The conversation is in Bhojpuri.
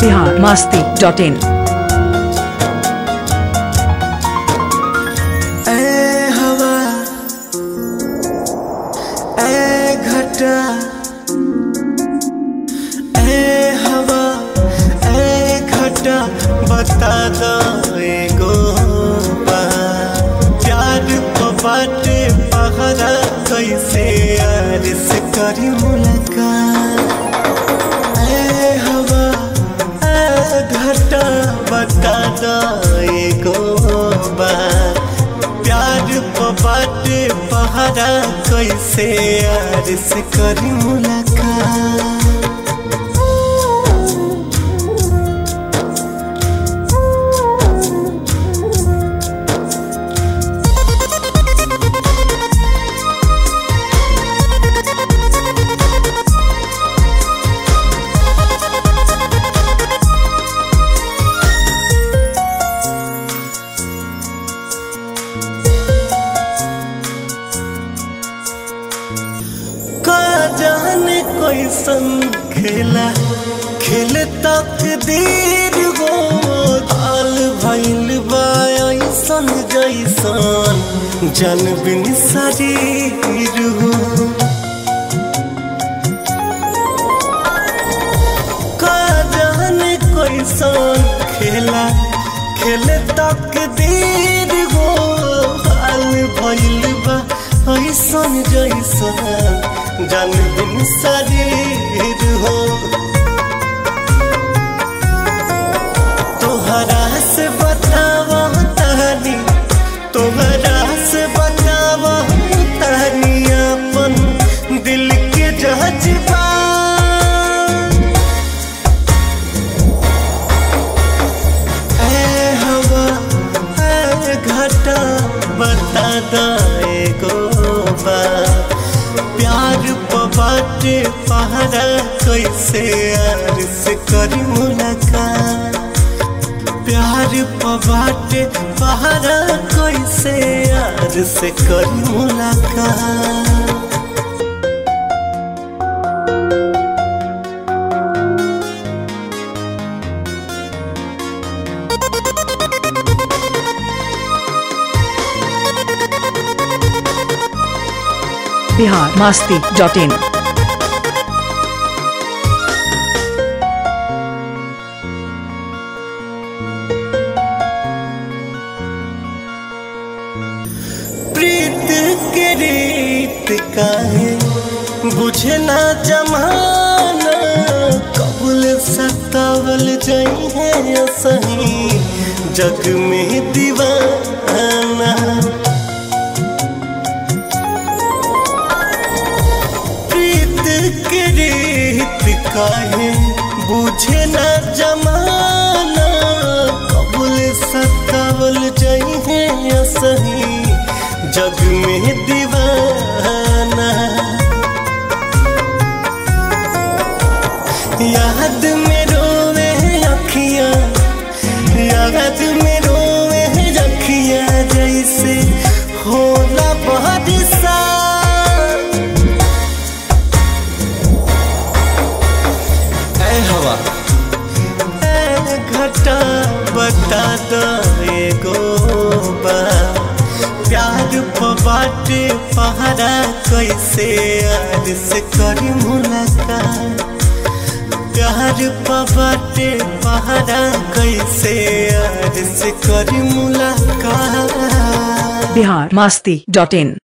बिहार मास्ती डॉट इन ऐ हवा ऐ घटा ऐ हवा ऐ घटा बता दो एगो बात। प्यार को बाटे पहरा कैसे यार से करी मुलाकात ऐ हवा ऐ घटा बता दो एगो बात। प्यार को बाटे पहरा कैसे यार से करी मुलाकात का जाने कोई संग खेला खेल तक देर हो हाल भइल बा ऐसन जैसन जन बिन शरीर हो का जाने कोई संग खेला खेल तक देर हो हाल भइल बा ऐसन जैसन जन बिन शरीर हो तोहरा से बतावा तहनी तोहरा से बतावा तहनी अपन दिल के जज्बा ऐ हवा ऐ घटा बता दो एगो बात। प्यार बाटे पहरा कैसे यार से करी मुलाकात प्यार बाटे पहरा कैसे यार से करी मुलाकात बिहार मास्ती डॉट इन प्रीत के रीत काहे बुझे ना जमाना कबूल सतावल जाई है सही जग में दीवाना प्रीत के रीत काहे बुझे ना जमाना कबूल सतावल जाई है सही जग में दीवाना याद में रोवे अखियां याद में रोवे अखियां जैसे होला बारिशा ऐ हवा ऐ घटा बता दो एगो बात। प्यार बाटे पहरा कैसे यार से करी मुलाकात प्यार बाटे पहरा कैसे यार से करी मुलाकात बिहार मास्ती डॉट इन